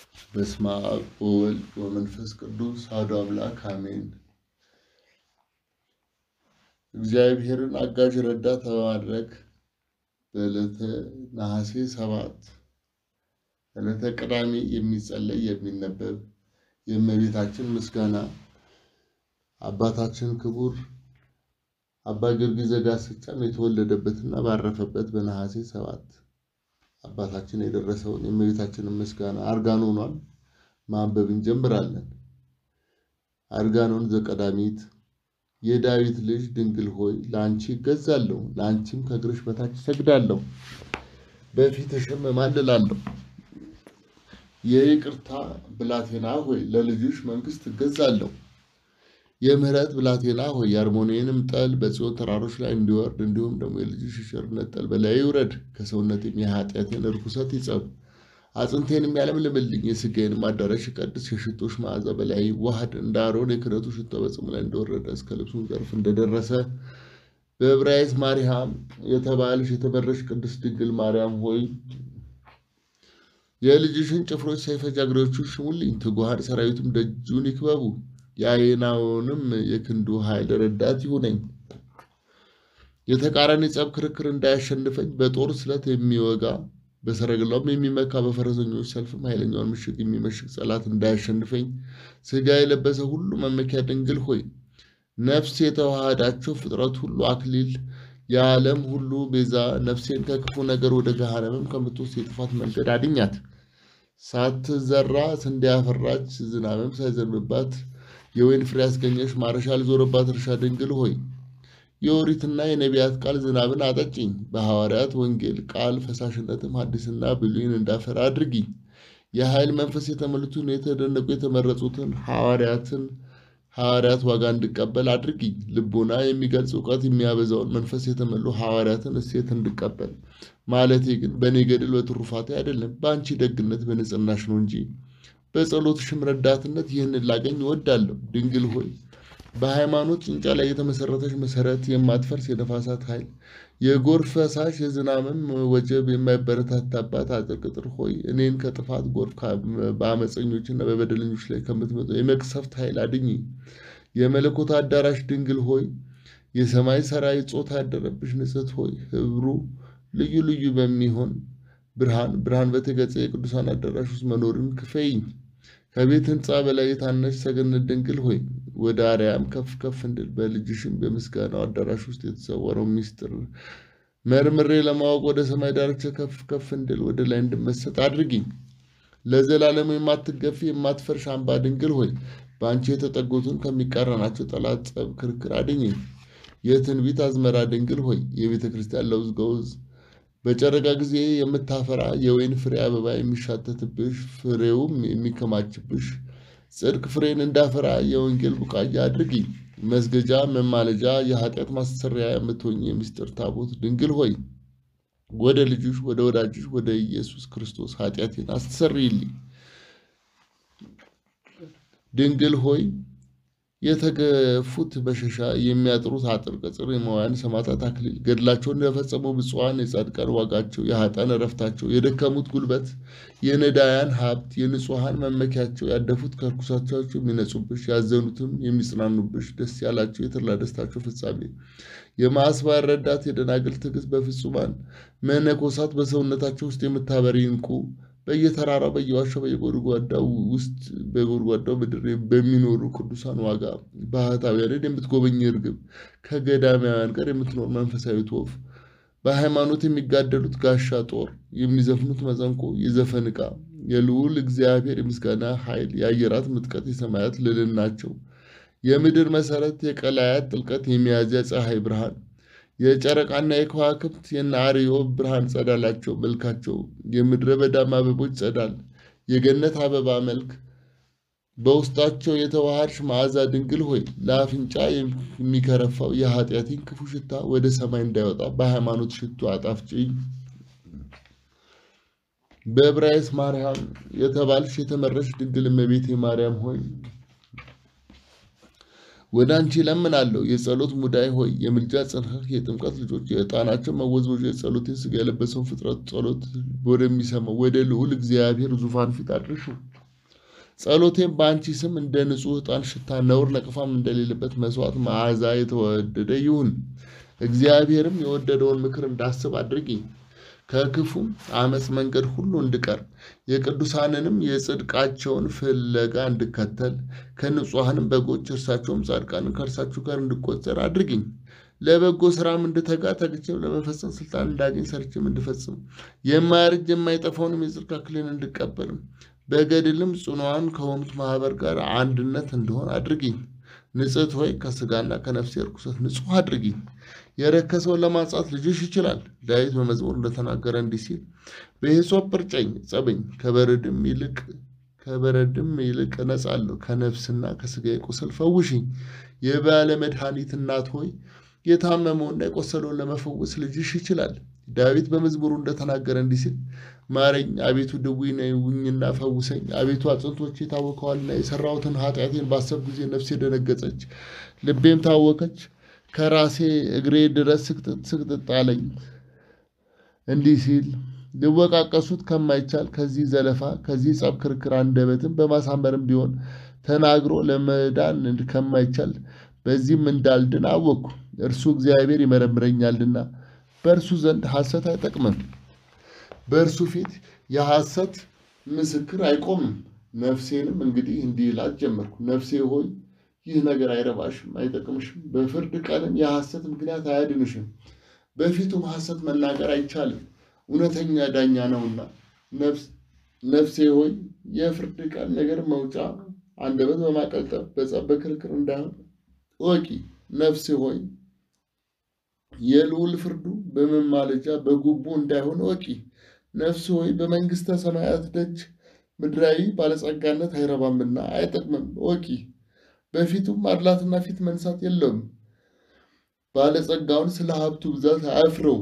በስመ አብ ወወልድ ወመንፈስ ቅዱስ አሐዱ አምላክ አሜን። እግዚአብሔርን አጋዥ ረዳት በማድረግ በዕለተ ነሐሴ ሰባት ዕለተ ቅዳሜ የሚጸለይ የሚነበብ የእመቤታችን ምስጋና አባታችን ክቡር አባ ጊዮርጊስ ዘጋስጫም የተወለደበትና ባረፈበት በነሐሴ ሰባት አባታችን የደረሰውን የእመቤታችንን ምስጋና አርጋኖኗን ማንበብ እንጀምራለን። አርጋኖን ዘቀዳሚት የዳዊት ልጅ ድንግል ሆይ ለአንቺ እገዛለሁ፣ ለአንቺም ከእግርሽ በታች እሰግዳለሁ፣ በፊትሽም እማልላለሁ። የይቅርታ ብላቴና ሆይ ለልጅሽ መንግሥት እገዛለሁ። የምህረት ብላቴና ሆይ የአርሞኒየንም ጠል በጽዮን ተራሮች ላይ እንዲወርድ እንዲሁም ደግሞ የልጅሽ ቸርነት ጠል በላይ ይውረድ። ከሰውነቴም የኃጢአቴን እርኩሰት ይጸብ፣ አጥንቴንም ያለምልምልኝ። የሥጋዬንም አዳራሽ ይቀድስ፣ የሽቶሽ መዓዛ በላይ ዋህድ። እንደ አሮን የክህነቱ ሽቶ በጽሙ ላይ እንደወረደ እስከ ልብሱን ዘርፍ እንደደረሰ በዕብራይስጥ ማርያም የተባልሽ የተመረሽ ቅድስት ድንግል ማርያም ሆይ የልጅሽን ጭፍሮች ሰይፈ ጃግሬዎቹ ሽሙልኝ፣ ትጉሃን ሰራዊቱም ደጁን ይክበቡ። የአየናውንም የክንዱ ኃይል ረዳት ይሁነኝ። የተቃራኒ ጸብ ክርክር እንዳያሸንፈኝ በጦር ስለት የሚወጋ በሰረገላውም የሚመካ በፈረሰኞች ሰልፍም ኃይለኛውን ምሽግ የሚመሽግ ጠላት እንዳያሸንፈኝ ሥጋ የለበሰ ሁሉ መመኪያ ድንግል ሆይ ነፍስ የተዋሃዳቸው ፍጥረት ሁሉ አክሊል የዓለም ሁሉ ቤዛ ነፍሴን ከክፉ ነገር ወደ ገሃነምም ከምትወስድ የጥፋት መንገድ አድኛት። ሳትዘራ ስንዴ ያፈራች ዝናብም ሳይዘንብባት የወይን ፍሬ ያስገኘሽ ማረሻ ያልዞረባት እርሻ ድንግል ሆይ የኦሪትና የነቢያት ቃል ዝናብን አጠጭኝ። በሐዋርያት ወንጌል ቃል ፈሳሽነትም ሐዲስና ብሉይን እንዳፈራ አድርጊኝ። የኃይል መንፈስ የተመሉትን የተደነቁ የተመረጹትን ሐዋርያትን ሐዋርያት ዋጋ እንድቀበል አድርጊኝ። ልቦና የሚገልጽ እውቀት የሚያበዛውን መንፈስ የተመሉ ሐዋርያትን እሴት እንድቀበል ማለቴ ግን በእኔ ገድል በትሩፋቴ አይደለም፣ በአንቺ ደግነት በንጽህናሽ ነው እንጂ በጸሎትሽም ረዳትነት ይህንን ላገኝ እወዳለሁ። ድንግል ሆይ በሃይማኖት ጭንጫ ላይ የተመሰረተች መሰረት የማትፈርስ የነፋሳት ኃይል የጎርፍ ፈሳሽ የዝናብም ወጀብ የማይበረታታባት አጥር ቅጥር ሆይ እኔን ከጥፋት ጎርፍ በአመፀኞችና በበደለኞች ላይ ከምትመጣው የመቅሰፍት ኃይል አድኝ። የመለኮት አዳራሽ ድንግል ሆይ የሰማይ ሰራዊት ጾታ ያደረብሽ ንጽሕት ሆይ ህብሩ ልዩ ልዩ በሚሆን ብርሃን ብርሃን በተገጸ የቅዱሳን አዳራሽ ውስጥ መኖርን ክፈይኝ። ከቤት ህንፃ በላይ የታነሽ ሰገነት ድንግል ሆይ ወደ አርያም ከፍ ከፍ እንድል በልጅሽም በምስጋናው አዳራሽ ውስጥ የተሰወረው ሚስጥር መርምሬ ለማወቅ ወደ ሰማይ ዳርቻ ከፍ ከፍ እንድል ወደ ላይ እንድመሰጥ አድርጊኝ። ለዘላለሙ የማትገፊ የማትፈርሽ አምባ ድንግል ሆይ በአንቺ የተጠጉትን ከሚቃረናቸው ጠላት ጸብ ክርክር አድኝኝ። የትንቢት አዝመራ ድንግል ሆይ የቤተ ክርስቲያን ለውዝ ገውዝ በጨረቃ ጊዜ የምታፈራ የወይን ፍሬ አበባ የሚሻተትብሽ ፍሬውም የሚከማችብሽ ጽድቅ ፍሬን እንዳፈራ የወንጌል ቡቃያ አድርጊ። መስገጃ መማለጃ የኃጢአት ማስተሰሪያ የምትሆኝ የምስጢር ታቦት ድንግል ሆይ ወደ ልጅሽ ወደ ወዳጅሽ ወደ ኢየሱስ ክርስቶስ ኃጢአቴን አስተሰርይልኝ። ድንግል ሆይ የተገፉት መሸሻ የሚያጥሩት አጥር ቅጽር የመዋያን ሰማዕታት አክሊል ገድላቸውን የፈጸሙ ብፁዓን የጻድቃን ዋጋቸው የኃጥአን እረፍታቸው የደከሙት ጉልበት የነዳያን ሀብት የንጹሐን መመኪያቸው ያደፉት ከርኩሳቸው የሚነጹብሽ ያዘኑትም የሚጽናኑብሽ ደስ ያላቸው የተድላ ደስታቸው ፍጻሜ የማስባር ረዳት የደናግል ትዕግስት በፍጹማን መነኮሳት በሰውነታቸው ውስጥ የምታበሪ ዕንቁ በየተራራው በየዋሻው በየጎድጓዳው ውስጥ በጎድጓዳው ምድር በሚኖሩ ቅዱሳን ዋጋ ባህታውያንን የምትጎበኝ እርግብ ከገዳማውያን ጋር የምትኖር መንፈሳዊት ወፍ በሃይማኖት የሚጋደሉት ጋሻ ጦር የሚዘፍኑት መሰንቆ የዘፈን ዕቃ የልዑል እግዚአብሔር የምስጋና ኃይል የአየራት ምጥቀት የሰማያት ልዕልናቸው የምድር መሰረት የቀላያት ጥልቀት የሚያዝያ ፀሐይ ብርሃን የጨረቃና የከዋክብት የነአርዮ ብርሃን ጸዳላቸው መልካቸው የምድረ በዳም አበቦች ጸዳል የገነት አበባ መልክ በውስጣቸው የተዋሃድሽ መዓዛ ድንግል ሆይ ለአፍንጫ የሚከረፋው የኃጢአቴን ክፉ ሽታ ወደ ሰማይ እንዳይወጣ በሃይማኖት ሽቱ አጣፍጭኝ። በዕብራይስጥ ማርያም የተባልሽ የተመረሽ ድንግል እመቤቴ ማርያም ሆይ ወደ አንቺ እለምናለሁ። የጸሎት ሙዳይ ሆይ የምልጃ ጽንሐህ የጥምቀት ልጆች የዕጣናቸው መወዝወዣ የጸሎቴን ሥጋ የለበሰውን ፍጥረት ጸሎት ወደሚሰማው ወደ ልዑል እግዚአብሔር ዙፋን ፊት አድርሹ። ጸሎቴም በአንቺ ስም እንደ ንጹሕ ዕጣን ሽታ ነውር ነቅፋም እንደሌለበት መስዋዕት መዓዛ የተወደደ ይሁን። እግዚአብሔርም የወደደውን ምክር እንዳስብ አድርጊኝ። ከክፉም አመፅ መንገድ ሁሉ እንድቀር የቅዱሳንንም የጽድቃቸውን ፍለጋ እንድከተል ከንጹሐንም በጎች እርሳቸውም ጻድቃንን ከእርሳችሁ ጋር እንድቆጠር አድርጊኝ። ለበጎ ስራም እንድተጋ ተግቼም ለመፈጸም ስልጣን እንዳገኝ ሰርቼም እንድፈጽም የማያረጅ የማይጠፋውንም የጽድቅ አክሊልን እንድቀበልም በገድልም ጽኑዓን ከሆኑት ማህበር ጋር አንድነት እንደሆን አድርጊኝ። ንጽሕት ሆይ ከስጋና ከነፍሴ ርኩሰት ንጹሕ አድርጊኝ። የረከሰውን ለማንጻት ልጅሽ ይችላል። ዳዊት በመዝሙር እንደተናገረ እንዲህ ሲል በሂሶጵ እርጨኝ ጸበኝ፣ ከበረድም ይልቅ ከበረድም ይልቅ እነጻለሁ። ከነፍስና ከስጋዬ ቁስል ፈውሽኝ። የባለ መድኃኒት እናት ሆይ የታመመውና የቆሰለውን ለመፈወስ ልጅሽ ይችላል። ዳዊት በመዝሙሩ እንደተናገረ እንዲህ ሲል ማረኝ አቤቱ ድውይ ነኝና ፈውሰኝ። አቤቱ አጥንቶቼ ታወከዋልና የሰራሁትን ኃጢአቴን ባሰብ ጊዜ ነፍሴ ደነገጸች፣ ልቤም ታወከች። ከራሴ እግሬ ድረስ ስቅጥጥ ስቅጥጥ አለኝ። እንዲህ ሲል ሊወቃቀሱት ከማይቻል ከዚህ ዘለፋ ከዚህ ጸብ ክርክር አንደበትም በማሳመርም ቢሆን ተናግሮ ለመዳን ከማይቻል በዚህም እንዳልድን አወቅኩ። እርሱ እግዚአብሔር ይመረምረኛልና በእርሱ ዘንድ ሐሰት አይጠቅምም፣ በእርሱ ፊት የሐሰት ምስክር አይቆምም። ነፍሴንም እንግዲህ እንዲህ እላት ጀመርኩ፣ ነፍሴ ሆይ ይህ ነገር አይረባሽም፣ አይጠቅምሽም። በፍርድ ቀንም የሐሰት ምክንያት አያድንሽም። በፊቱም ሐሰት መናገር አይቻልም፣ እውነተኛ ዳኛ ነውና። ነፍሴ ሆይ የፍርድ ቀን ነገር መውጫ አንደበት በማቀልጠፍ በጸብ በክርክር እንዳይሆን እወቂ። ነፍሴ ሆይ የልዑል ፍርዱ በመማለጃ በጉቦ እንዳይሆን እወቂ። ነፍሴ ሆይ በመንግሥተ ሰማያት ደጅ ምድራዊ ባለጸጋነት አይረባምና አይጠቅምም እወቂ። በፊቱም ማድላትና ፊት መንሳት የለውም። ባለጸጋውን ስለ ሀብቱ ብዛት አያፍረው።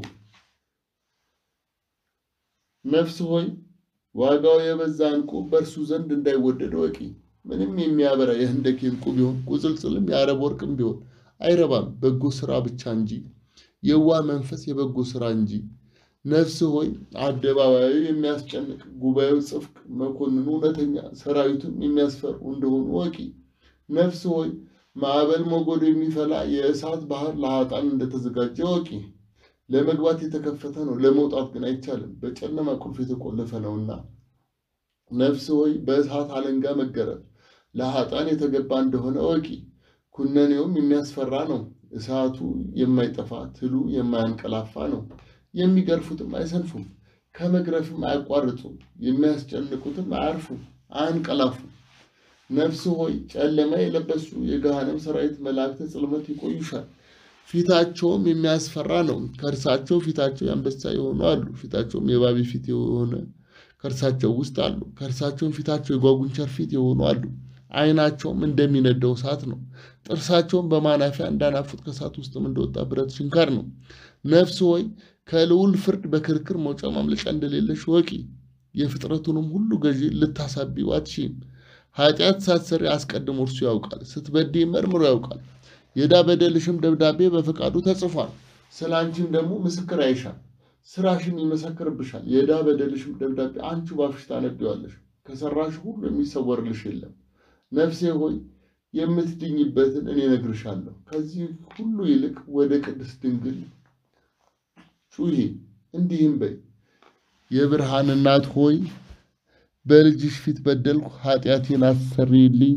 ነፍስ ሆይ ዋጋው የበዛ ዕንቁ በእርሱ ዘንድ እንዳይወደድ እወቂ። ምንም የሚያበራ የህንደኬ ዕንቁ ቢሆን ቁጽልጽልም የአረብ ወርቅም ቢሆን አይረባም፣ በጎ ስራ ብቻ እንጂ የዋህ መንፈስ የበጎ ስራ እንጂ። ነፍስ ሆይ አደባባዩ የሚያስጨንቅ ጉባኤው ጽፍቅ፣ መኮንኑ እውነተኛ፣ ሰራዊቱም የሚያስፈሩ እንደሆኑ እወቂ። ነፍስ ሆይ ማዕበል ሞገዱ የሚፈላ የእሳት ባህር ለኃጥአን እንደተዘጋጀ እወቂ። ለመግባት የተከፈተ ነው፣ ለመውጣት ግን አይቻልም፣ በጨለማ ቁልፍ የተቆለፈ ነውና። ነፍስ ሆይ በእሳት አለንጋ መገረፍ ለኃጥአን የተገባ እንደሆነ እወቂ። ኩነኔውም የሚያስፈራ ነው፣ እሳቱ የማይጠፋ ትሉ የማያንቀላፋ ነው። የሚገርፉትም አይሰንፉም፣ ከመግረፍም አያቋርጡም፣ የሚያስጨንቁትም አያርፉም፣ አያንቀላፉም። ነፍስ ሆይ ጨለማ የለበሱ የገሃነም ሰራዊት መላእክተ ጽልመት ይቆዩሻል። ፊታቸውም የሚያስፈራ ነው። ከእርሳቸው ፊታቸው የአንበሳ የሆኑ አሉ። ፊታቸውም የእባብ ፊት የሆነ ከእርሳቸው ውስጥ አሉ። ከእርሳቸውም ፊታቸው የጓጉንቸር ፊት የሆኑ አሉ። ዓይናቸውም እንደሚነደው እሳት ነው። ጥርሳቸውም በማናፊያ እንዳናፉት ከእሳት ውስጥም እንደወጣ ብረት ችንካር ነው። ነፍስ ሆይ ከልዑል ፍርድ በክርክር መውጫ ማምለጫ እንደሌለሽ ወቂ። የፍጥረቱንም ሁሉ ገዢ ልታሳቢው አትሺም። ኃጢአት ሳትሰሪ አስቀድሞ እርሱ ያውቃል። ስትበድይ መርምሮ ያውቃል። የዕዳ በደልሽም ደብዳቤ በፈቃዱ ተጽፏል። ስለ አንቺም ደግሞ ምስክር አይሻል፣ ስራሽም ይመሰክርብሻል። የዕዳ በደልሽም ደብዳቤ አንቺ ባፍሽ ታነቢዋለሽ። ከሰራሽ ሁሉ የሚሰወርልሽ የለም። ነፍሴ ሆይ የምትድኝበትን እኔ እነግርሻለሁ። ከዚህ ሁሉ ይልቅ ወደ ቅድስት ድንግል ጩሂ፣ እንዲህም በይ የብርሃን እናት ሆይ በልጅሽ ፊት በደልኩ፣ ኃጢአቴን አሰሪልኝ።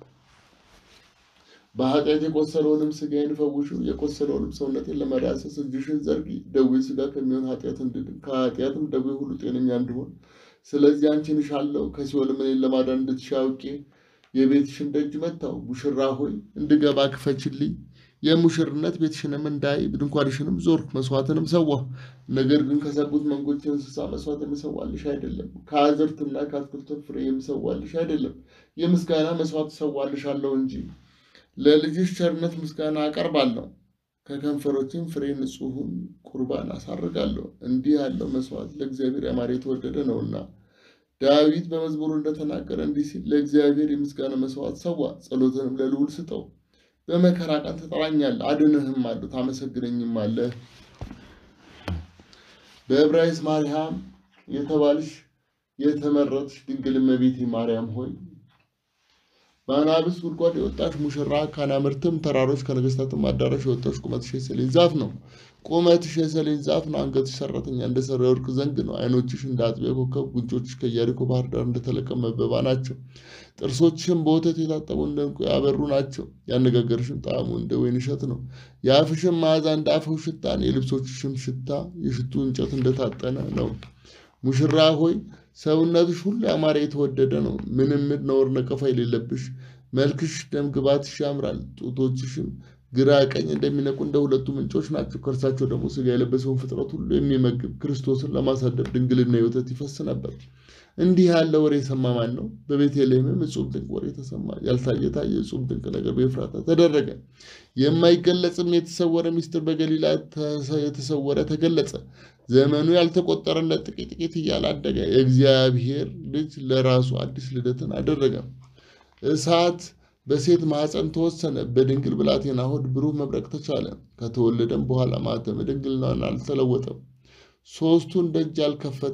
በኃጢአት የቆሰለውንም ሥጋዬን ፈውሽው፣ የቆሰለውንም ሰውነቴን ለመዳሰስ እጅሽን ዘርጊ። ደዌ ሥጋ ከሚሆን ኃጢአት እንድድን ከኃጢአትም ደዌ ሁሉ ጤነኛ እንድሆን። ስለዚህ አንቺን እሻለሁ፣ ከሲኦልም እኔን ለማዳን እንድትሻ አውቄ የቤትሽን ደጅ መታው። ሙሽራ ሆይ እንድገባ ክፈችልኝ። የሙሽርነት ቤትሽንም እንዳይ ድንኳንሽንም ዞርኩ፣ መስዋዕትንም ሰዋሁ። ነገር ግን ከሰቡት መንጎች እንስሳ መስዋዕት የምሰዋልሽ አይደለም፣ ከአዝርትና ከአትክልት ፍሬ የምሰዋልሽ አይደለም። የምስጋና መስዋዕት እሰዋልሻለሁ እንጂ ለልጅሽ ቸርነት ምስጋና አቀርባለሁ። ከከንፈሮችም ፍሬ ንጹሑን ቁርባን አሳርጋለሁ። እንዲህ ያለው መስዋዕት ለእግዚአብሔር ያማረ የተወደደ ነውና። ዳዊት በመዝሙሩ እንደተናገረ እንዲህ ሲል ለእግዚአብሔር የምስጋና መስዋዕት ሰዋ፣ ጸሎትንም ለልዑል ስጠው። በመከራ ቀን ትጠራኛለህ፣ አድንህም አለሁ፣ ታመሰግነኝም አለህ። በዕብራይስጥ ማርያም የተባልሽ የተመረጥሽ ድንግል እመቤቴ ማርያም ሆይ በአናብስት ጉድጓድ የወጣሽ ሙሽራ ከአናምርትም ተራሮች ከነገስታትም አዳራሽ የወጣሽ ቁመትሽ የሰሌን ዛፍ ነው። ቁመትሽ የሰሌን ዛፍ ነው። አንገትሽ ሰራተኛ እንደ ሰራ የወርቅ ዘንግ ነው። ዓይኖችሽ እንደ አጥቢያ ኮከብ፣ ጉንጮችሽ ከኢያሪኮ ባህር ዳር እንደተለቀመ መበባ ናቸው። ጥርሶችሽም በወተት የታጠቡ እንደ ዕንቁ ያበሩ ናቸው። ያነጋገርሽም ጣዕሙ እንደ ወይን እሸት ነው። የአፍሽም መዓዛ እንደ አፈው ሽታ ነው። የልብሶችሽም ሽታ የሽቱ እንጨት እንደታጠነ ነው። ሙሽራ ሆይ ሰውነትሽ ሁሉ ያማረ የተወደደ ነው። ምንም ነውር ነቀፋ የሌለብሽ መልክሽ ደም ግባትሽ ያምራል። ጡቶችሽም ግራ ቀኝ እንደሚነቁ እንደ ሁለቱ ምንጮች ናቸው። ከእርሳቸው ደግሞ ሥጋ የለበሰውን ፍጥረት ሁሉ የሚመግብ ክርስቶስን ለማሳደር ድንግልና የወተት ይፈስ ነበር። እንዲህ ያለ ወሬ የሰማ ማን ነው? በቤተልሔምም እጹብ ድንቅ ወሬ ተሰማ። ያልታየ ታየ፣ እጹብ ድንቅ ነገር በኤፍራታ ተደረገ። የማይገለጽም የተሰወረ ምስጢር በገሊላ የተሰወረ ተገለጸ። ዘመኑ ያልተቆጠረለት ጥቂት ጥቂት እያለ አደገ። የእግዚአብሔር ልጅ ለራሱ አዲስ ልደትን አደረገ። እሳት በሴት ማኅፀን ተወሰነ። በድንግል ብላቴና ሆድ ብሩህ መብረቅ ተቻለ። ከተወለደም በኋላ ማኅተመ ድንግልናን አልተለወጠም። ሦስቱን ደጅ ያልከፈተ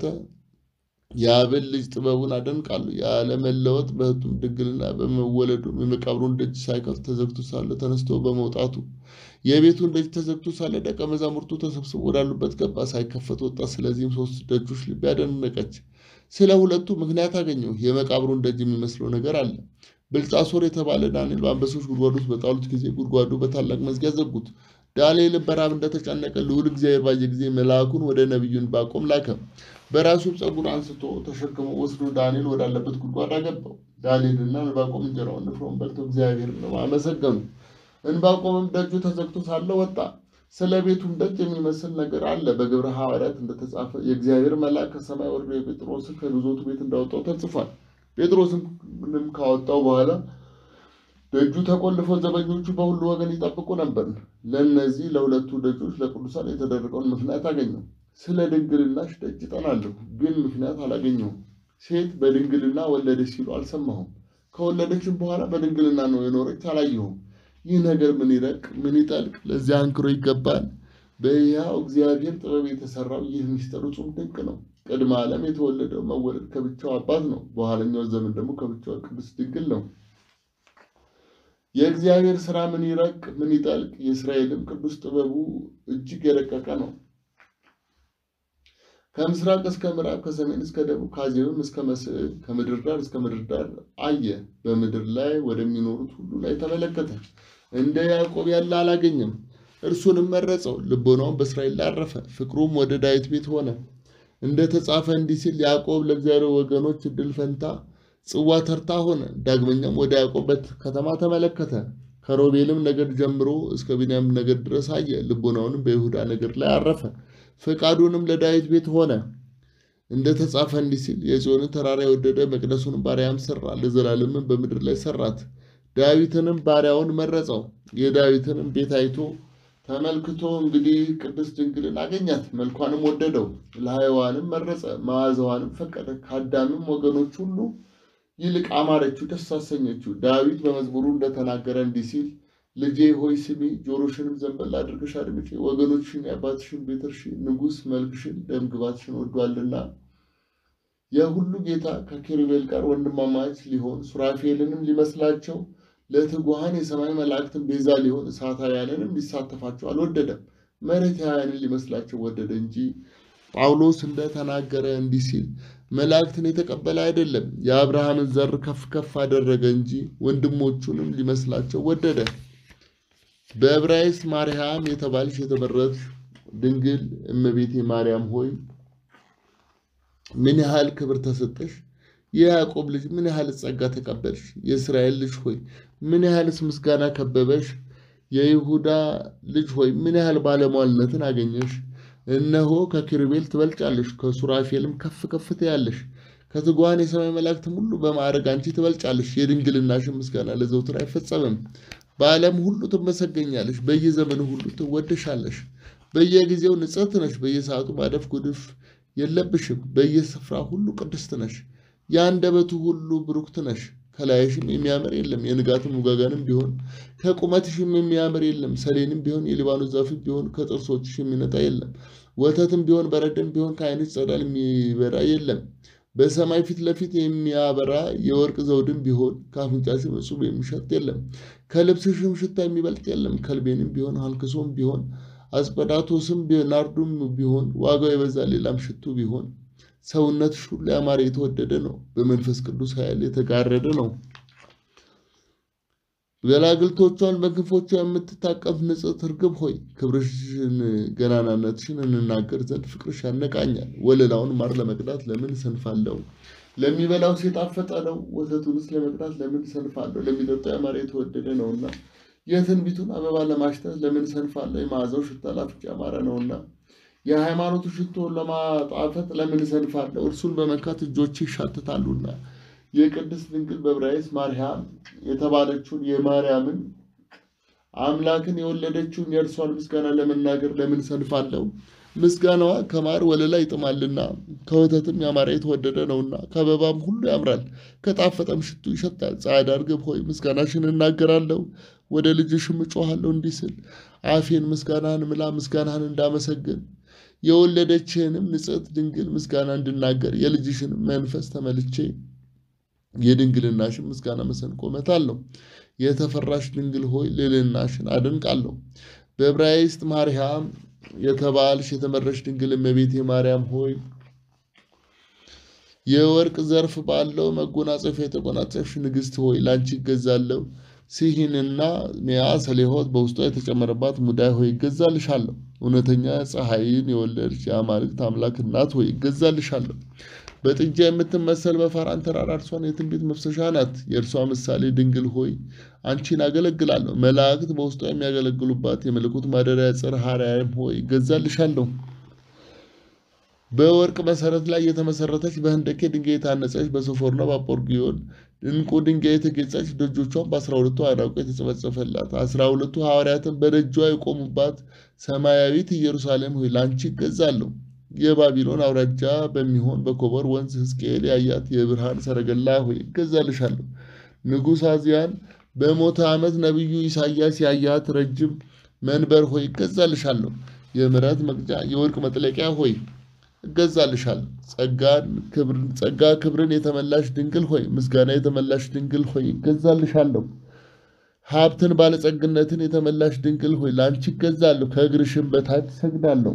የአብን ልጅ ጥበቡን አደንቃሉ። ያለመለወጥ በሕቱም ድንግልና በመወለዱ የመቃብሩን ደጅ ሳይከፍት ተዘግቶ ሳለ ተነስቶ በመውጣቱ የቤቱን ደጅ ተዘግቶ ሳለ ደቀ መዛሙርቱ ተሰብስቦ ወዳሉበት ገባ፣ ሳይከፈት ወጣ። ስለዚህም ሦስት ደጆች ልቤ አደነቀች። ስለ ሁለቱ ምክንያት አገኘሁ። የመቃብሩን ደጅ የሚመስለው ነገር አለ። ብልጣሶር የተባለ ዳንኤል በአንበሶች ጉድጓድ ውስጥ በጣሉት ጊዜ ጉድጓዱ በታላቅ መዝጊያ ዘጉት። ዳንኤል በራብ እንደተጨነቀ ልዑል እግዚአብሔር ባየ ጊዜ መልአኩን ወደ ነቢዩ ዕንባቆም ላከ። በራሱም ፀጉር አንስቶ ተሸክሞ ወስዶ ዳንኤል ወዳለበት ጉድጓድ አገባው። ዳንኤልና ዕንባቆም እንጀራውን ንፍሮን በልተው እግዚአብሔርን አመሰገኑ። ዕንባቆምም ደጁ ተዘግቶ ሳለ ወጣ። ስለ ቤቱም ደጅ የሚመስል ነገር አለ። በግብረ ሐዋርያት እንደተጻፈ የእግዚአብሔር መልአክ ከሰማይ ወርዶ የጴጥሮስን ከግዞቱ ቤት እንዳወጣው ተጽፏል። ጴጥሮስንም ካወጣው በኋላ ደጁ ተቆልፎ ዘበኞቹ በሁሉ ወገን ይጠብቁ ነበር። ለእነዚህ ለሁለቱ ደጆች ለቅዱሳን የተደረገውን ምክንያት አገኘው። ስለ ድንግልናሽ ደጅ እጠናለሁ፣ ግን ምክንያት አላገኘሁም። ሴት በድንግልና ወለደች ሲሉ አልሰማሁም። ከወለደችም በኋላ በድንግልና ነው የኖረች አላየሁም። ይህ ነገር ምን ይረቅ ምን ይጠልቅ፣ ለዚያ አንክሮ ይገባል። በሕያው እግዚአብሔር ጥበብ የተሰራው ይህ ምስጢር እጹም ድንቅ ነው። ቅድመ ዓለም የተወለደው መወለድ ከብቻው አባት ነው። በኋለኛው ዘመን ደግሞ ከብቻው ቅድስት ድንግል ነው። የእግዚአብሔር ሥራ ምን ይረቅ ምን ይጠልቅ፣ የእስራኤልም ቅዱስ ጥበቡ እጅግ የረቀቀ ነው። ከምስራቅ እስከ ምዕራብ ከሰሜን እስከ ደቡብ ከአዜብም እስከ መስዕብ ከምድር ዳር እስከ ምድር ዳር አየ። በምድር ላይ ወደሚኖሩት ሁሉ ላይ ተመለከተ። እንደ ያዕቆብ ያለ አላገኘም። እርሱንም መረጸው፣ ልቦናውን በእስራኤል ላይ አረፈ። ፍቅሩም ወደ ዳዊት ቤት ሆነ። እንደ ተጻፈ እንዲህ ሲል ያዕቆብ ለእግዚአብሔር ወገኖች እድል ፈንታ ጽዋ ተርታ ሆነ። ዳግመኛም ወደ ያዕቆብ ከተማ ተመለከተ። ከሮቤልም ነገድ ጀምሮ እስከ ቢንያም ነገድ ድረስ አየ። ልቦናውንም በይሁዳ ነገድ ላይ አረፈ። ፈቃዱንም ለዳዊት ቤት ሆነ። እንደ ተጻፈ እንዲህ ሲል የጽዮንን ተራራ የወደደ መቅደሱንም ባሪያም ሰራ፣ ለዘላለምም በምድር ላይ ሰራት። ዳዊትንም ባሪያውን መረጸው። የዳዊትንም ቤት አይቶ ተመልክቶ እንግዲህ ቅድስት ድንግልን አገኛት፣ መልኳንም ወደደው። ለሕያዋንም መረጸ፣ መዓዛዋንም ፈቀደ። ከአዳምም ወገኖች ሁሉ ይልቅ አማረችው፣ ደስ አሰኘችው። ዳዊት በመዝሙሩ እንደተናገረ እንዲህ ሲል ልጄ ሆይ ስሚ፣ ጆሮሽንም ዘንበል አድርገሽ አድምጪ። ወገኖችሽን የአባትሽን ቤት እርሺ፣ ንጉሥ መልክሽን ደም ግባትሽን ወዷልና። የሁሉ ጌታ ከኪሩቤል ጋር ወንድማማች ሊሆን ሱራፌልንም ሊመስላቸው ለትጉሃን የሰማይ መላእክትን ቤዛ ሊሆን እሳታውያንንም ሊሳተፋቸው አልወደደም። መሬታውያንን ሊመስላቸው ወደደ እንጂ ጳውሎስ እንደተናገረ እንዲህ ሲል መላእክትን የተቀበለ አይደለም፣ የአብርሃምን ዘር ከፍ ከፍ አደረገ እንጂ ወንድሞቹንም ሊመስላቸው ወደደ። በዕብራይስጥ ማርያም የተባልሽ የተመረጥሽ ድንግል እመቤቴ ማርያም ሆይ ምን ያህል ክብር ተሰጠሽ! የያዕቆብ ልጅ ምን ያህል ጸጋ ተቀበልሽ! የእስራኤል ልጅ ሆይ ምን ያህልስ ምስጋና ከበበሽ! የይሁዳ ልጅ ሆይ ምን ያህል ባለሟልነትን አገኘሽ! እነሆ ከኪሩቤል ትበልጫለሽ፣ ከሱራፌልም ከፍ ከፍ ትያለሽ። ከትጉሃን የሰማይ መላእክትም ሁሉ በማዕረግ አንቺ ትበልጫለሽ። የድንግልናሽን ምስጋና ለዘውትር አይፈጸምም። በዓለም ሁሉ ትመሰገኛለሽ፣ በየዘመኑ ሁሉ ትወደሻለሽ። በየጊዜው ንጽሕት ነሽ፣ በየሰዓቱ ማደፍ ጉድፍ የለብሽም። በየስፍራ ሁሉ ቅድስት ነሽ፣ የአንደበቱ ሁሉ ብሩክት ነሽ። ከላይሽም የሚያምር የለም። የንጋትም ውጋጋንም ቢሆን ከቁመትሽም የሚያምር የለም። ሰሌንም ቢሆን የሊባኖስ ዛፍም ቢሆን ከጥርሶችሽ የሚነጣ የለም። ወተትም ቢሆን በረድም ቢሆን ከዓይንሽ ጸዳል የሚበራ የለም። በሰማይ ፊት ለፊት የሚያበራ የወርቅ ዘውድም ቢሆን ከአፍንጫሽም እጹብ የሚሸት የለም። ከልብስሽም ሽታ የሚበልጥ የለም። ከልቤንም ቢሆን አልክሶም ቢሆን አስጰዳቶስም ናርዱም ቢሆን ዋጋው የበዛ ሌላም ሽቱ ቢሆን ሰውነትሽ ሁሉ ያማረ የተወደደ ነው። በመንፈስ ቅዱስ ኃይል የተጋረደ ነው። ገላግልቶቿን በክንፎቿ የምትታቀፍ ንጽሕት ርግብ ሆይ ክብርሽን ገናናነትሽን እንናገር ዘንድ ፍቅርሽ ያነቃኛል። ወለላውን ማር ለመቅዳት ለምን ሰንፋለሁ? ለሚበላው የጣፈጠ ነው። ወተቱንስ ለመቅዳት ለምን ሰንፋለሁ? ለሚጠጣው ያማረ የተወደደ ነውና። የትንቢቱን አበባ ለማሽተት ለምን ሰንፋለሁ? የመዓዛው ሽታ ለአፍንጫ ያማረ ነውና። የሃይማኖቱ ሽቶ ለማጣፈጥ ለምን ሰንፋለሁ? እርሱን በመንካት እጆቼ ይሻትታሉና። የቅድስት ድንግል በዕብራይስጥ ማርያም የተባለችውን የማርያምን አምላክን የወለደችውን የእርሷን ምስጋና ለመናገር ለምን ሰንፋለሁ? ምስጋናዋ ከማር ወለላ ይጥማልና ከወተትም ያማረ የተወደደ ነውና ከአበባም ሁሉ ያምራል ከጣፈጠም ሽቱ ይሸጣል። ጻዕዳ ርግብ ሆይ ምስጋናሽን እናገራለሁ፣ ወደ ልጅሽም እጮሃለሁ እንዲህ ስል አፌን ምስጋናህን ምላ ምስጋናህን እንዳመሰግን የወለደችህንም ንጽሕት ድንግል ምስጋና እንድናገር የልጅሽንም መንፈስ ተመልቼ የድንግልናሽን ምስጋና መሰንቆ እመታለሁ። የተፈራሽ ድንግል ሆይ ልዕልናሽን አደንቃለሁ። በዕብራይስጥ ማርያም የተባልሽ የተመረሽ ድንግል እመቤቴ ማርያም ሆይ የወርቅ ዘርፍ ባለው መጎናጸፊያ የተጎናጸፍሽ ንግሥት ሆይ ላንቺ ይገዛለሁ። ሲሂንና ሚያ ሰሌሆት በውስጧ የተጨመረባት ሙዳይ ሆይ ይገዛልሻለሁ። እውነተኛ ፀሐይን የወለድሽ የአማልክት አምላክ እናት ሆይ ይገዛልሻለሁ። በጥጃ የምትመሰል በፋራን ተራራ እርሷን የትንቢት መፍሰሻ ናት። የእርሷ ምሳሌ ድንግል ሆይ አንቺን አገለግላለሁ። መላእክት በውስጧ የሚያገለግሉባት የመለኮት ማደሪያ ጽርሐ አርያም ሆይ ይገዛልሻለሁ። በወርቅ መሰረት ላይ የተመሰረተች በህንደኬ ድንጋይ የታነጸች በሶፎርና በአጶርጊዮን ዕንቁ ድንጋይ የተጌጸች ደጆቿን በአስራ ሁለቱ አዕናቆ የተጸፈጸፈላት አስራ ሁለቱ ሐዋርያትን በደጇ የቆሙባት ሰማያዊት ኢየሩሳሌም ሆይ ላንቺ ይገዛለሁ። የባቢሎን አውራጃ በሚሆን በኮበር ወንዝ ሕዝቅኤል ያያት የብርሃን ሰረገላ ሆይ ይገዛልሻለሁ። ንጉሥ አዝያን በሞተ ዓመት ነቢዩ ኢሳያስ ያያት ረጅም መንበር ሆይ ይገዛልሻለሁ። የምሕረት መቅጫ የወርቅ መጥለቂያ ሆይ እገዛልሻለሁ። ጸጋን ክብርን ጸጋ ክብርን የተመላሽ ድንግል ሆይ ምስጋና የተመላሽ ድንግል ሆይ እገዛልሻለሁ። ሀብትን ባለጸግነትን የተመላሽ ድንግል ሆይ ለአንቺ እገዛለሁ። ከእግርሽም በታች እሰግዳለሁ።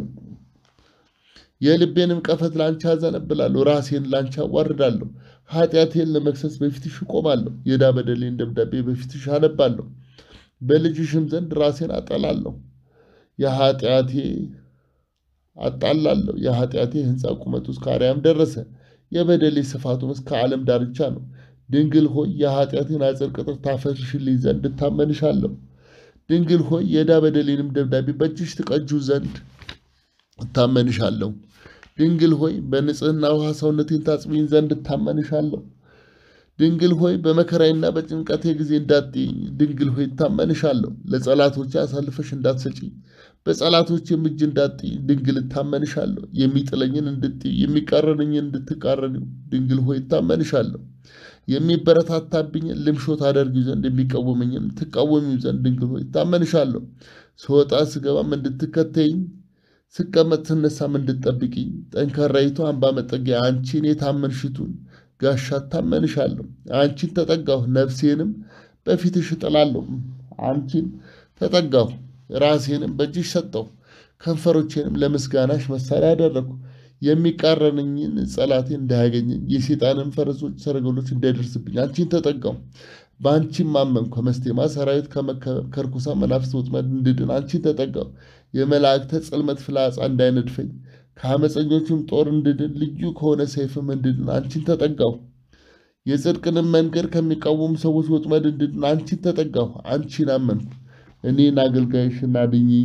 የልቤንም ቀፈት ላንቺ አዘነብላለሁ። ራሴን ላንቺ አዋርዳለሁ። ኃጢአቴን ለመክሰስ በፊትሽ እቆማለሁ። የዕዳ በደሌን ደብዳቤ በፊትሽ አነባለሁ። በልጅሽም ዘንድ ራሴን አጠላለሁ። የኃጢአቴ አጣላለሁ። የኃጢአቴ ሕንፃ ቁመቱ እስከ አርያም ደረሰ። የበደሌ ስፋቱም እስከ ዓለም ዳርቻ ነው። ድንግል ሆይ የኃጢአቴን አጽር ቅጥር ታፈርሽልኝ ዘንድ እታመንሻለሁ። ድንግል ሆይ የዕዳ በደሌንም ደብዳቤ በእጅሽ ትቀጁ ዘንድ እታመንሻለሁ። ድንግል ሆይ በንጽህና ውሃ ሰውነቴን ታጽቢኝ ዘንድ እታመንሻለሁ። ድንግል ሆይ በመከራዬና በጭንቀቴ ጊዜ እንዳትይኝ፣ ድንግል ሆይ እታመንሻለሁ። ለጸላቶቼ አሳልፈሽ እንዳትሰጪኝ፣ በጸላቶቼም እጅ እንዳትጥይ፣ ድንግል እታመንሻለሁ። የሚጥለኝን እንድትጥይ፣ የሚቃረንኝን እንድትቃረኒው፣ ድንግል ሆይ እታመንሻለሁ። የሚበረታታብኝን ልምሾ ታደርጊው ዘንድ የሚቃወመኝን ትቃወሚው ዘንድ ድንግል ሆይ እታመንሻለሁ። ስወጣ ስገባም እንድትከተይኝ ስቀመጥ ስነሳም እንድትጠብቂኝ ጠንካራይቱ አምባ መጠጊያ አንቺን የታመንሽቱን ጋሻ እታመንሻለሁ። አንቺን ተጠጋሁ፣ ነፍሴንም በፊትሽ እጥላለሁ። አንቺን ተጠጋሁ፣ ራሴንም በእጅሽ ሰጠሁ። ከንፈሮቼንም ለምስጋናሽ መሳሪያ አደረግኩ። የሚቃረንኝን ጸላቴ እንዳያገኘኝ የሴጣንን ፈረሶች ሰረገሎች እንዳይደርስብኝ አንቺን ተጠጋሁ። በአንቺም አመንኩ። ከመስቴማ ሰራዊት ከመከበብ ከርኩሳ መናፍስት ወጥመድ እንድድን አንቺን ተጠጋሁ። የመላእክተ ጽልመት ፍላጻ እንዳይነድፈኝ ከአመፀኞቹም ጦር እንድድን ልዩ ከሆነ ሰይፍም እንድድን አንቺን ተጠጋሁ። የጽድቅንም መንገድ ከሚቃወሙ ሰዎች ወጥመድ እንድድን አንቺን ተጠጋሁ። አንቺን አመንኩ። እኔን አገልጋይሽን አድኚኝ።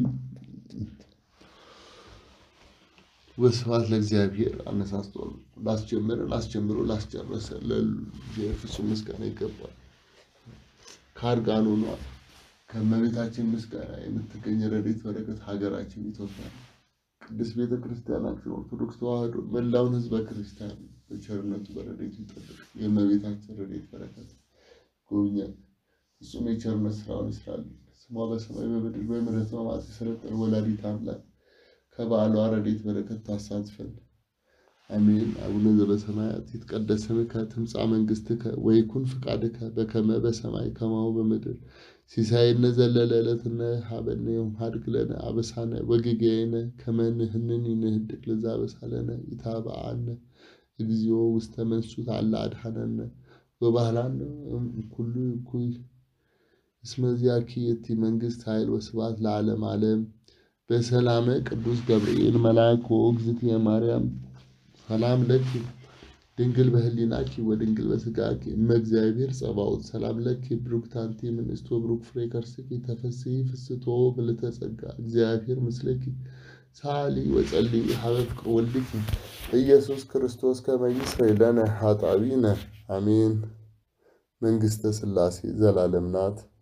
ወስብሐት ለእግዚአብሔር። አነሳስቶ ላስጀመረን አስጀምሮ ላስጨረሰ ለፍጹም ምስጋና ይገባል። ከአርጋኖኗ ከእመቤታችን ምስጋና የምትገኝ ረድኤት በረከት ሀገራችን ኢትዮጵያ ቅድስት ቤተ ክርስቲያናችን ኦርቶዶክስ ተዋሕዶ መላውን ሕዝበ ክርስቲያን በቸርነቱ በረድኤቱ ይጠብቅ። የእመቤታችን ረድኤት በረከት ጎብኛት። እሱም የቸርነት ስራውን ይስራልን። ስሟ በሰማይ በምድር በምሕረት በማት የሰለጠነ ወላዲተ አምላክ ከበዓሏ ረድኤት በረከት ታሳትፈን። አሜን። አቡነ ዘበሰማያት ይትቀደስ ስምከ ትምጻእ መንግሥትከ ወይኩን ፍቃድከ በከመ በሰማይ ከማሁ በምድር ሲሳየነ ዘለለ ዕለትነ ሀበነ ዮም ሀድግ ለነ አበሳነ ወጌጋየነ ከመ ንሕነኒ ንህድግ ለዘአበሳለነ ኢታብአነ እግዚኦ ውስተ መንሱት አላ አድኃነነ ወባህላነ እምኩሉ እኩይ እስመ ዚአኪ የቲ መንግሥት ኃይል ወስብሐት ለዓለመ ዓለም በሰላመ ቅዱስ ገብርኤል መልአክ ወእግዝእትየ ማርያም ሰላም ለኪ ድንግል በህሊናኪ ወድንግል በስጋኪ እመ እግዚአብሔር ጸባኦት ሰላም ለኪ ብሩክት አንቲ እምንእስቶ ብሩክ ፍሬ ከርስኪ ተፈሥሒ ፍስሕቶ ምልዕተ ጸጋ እግዚአብሔር ምስለኪ ሳሊ ወጸሊ ሀበ ፍቅር ወልድኪ ኢየሱስ ክርስቶስ ከመ ይስረይ ለነ ኃጣውኢነ አሜን። መንግሥተ ሥላሴ ዘላለም ናት።